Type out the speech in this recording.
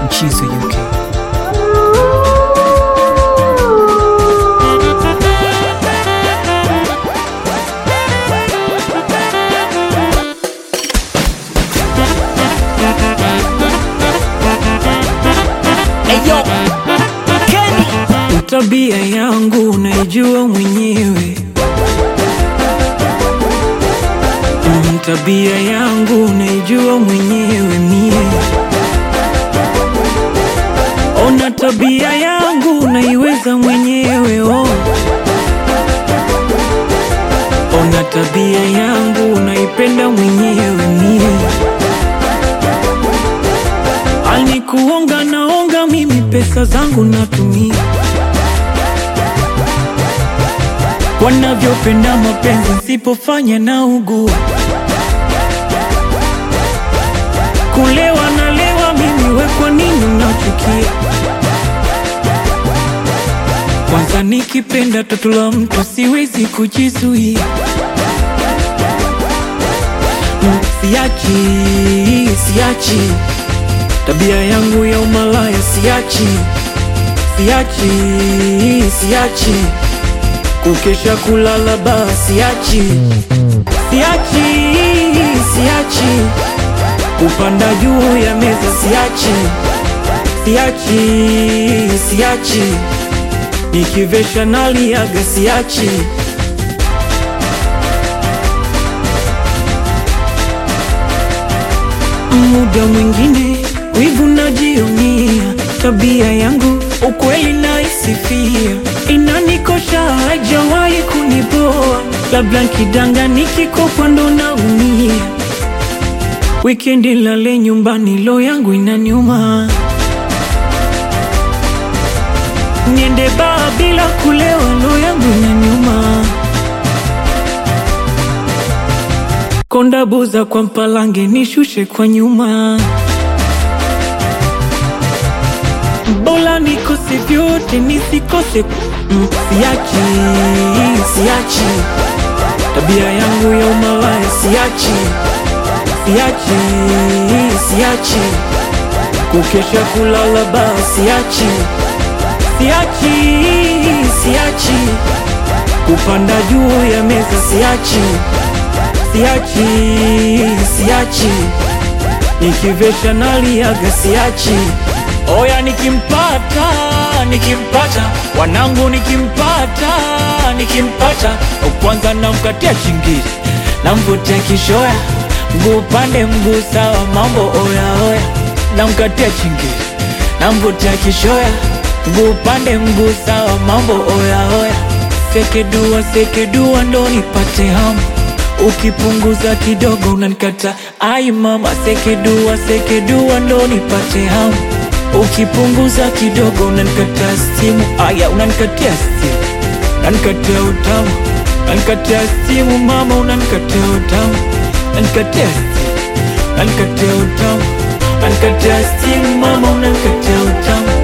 Mchizo UK. Eyo, Kenny. Tabia yangu unaijua mwenyewe, Mm, tabia yangu unaijua mwenyewe mie. Ona tabia yangu unaiweza mwenyewe oh. Ona tabia yangu unaipenda mwenyewe mie. Alikuonga naonga mimi pesa zangu natumia wanavyopenda mapenzi nsipofanya na ugua kulewa nalewa mimi we kwa nini unachukia kwanza nikipenda tatu la mtu siwezi kujizuia Mm, siachi siachi tabia yangu ya umalaya siachi siachi siachi kukesha kulala baa siachi siachi siachi kupanda juu ya meza siachi siachi siachi nikivesha naliaga siachi muda mwingine wivu najionia tabia yangu ukweli naisifia inanikosha haijawahi kunipoa labda nkidanga nikikopwa ndo naumia wikendi lale nyumbani lo yangu inaniuma niende baa bila kulewa lo yangu inaniuma konda buza kwa mpalange nishushe kwa nyuma Bola nikose vyote nisikose mm, siachi siachi tabia yangu ya umalaya siachi siachi siachi kukesha kulala baa siachi siachi siachi kupanda juu ya meza siachi siachi siachi nikivesha naliaga siachi oya nikimpata nikimpata wanangu nikimpata nikimpata kwanza namkatia chingiri namvutia kishoya mguu pande mguu sawa mambo oya oya namkatia chingiri namvutia kishoya mguu pande mguu sawa mambo oya oya sekedua sekedua ndo nipate hamu ukipunguza kidogo unanikata ai mama sekedua sekedua ndo nipate hamu ukipunguza kidogo unanikata simu aya unanikatia simu unanikatia utamu unanikatia simu mama unanikatia utamu unanikatia simu unanikatia utamu unanikatia simu mama unanikatia utamu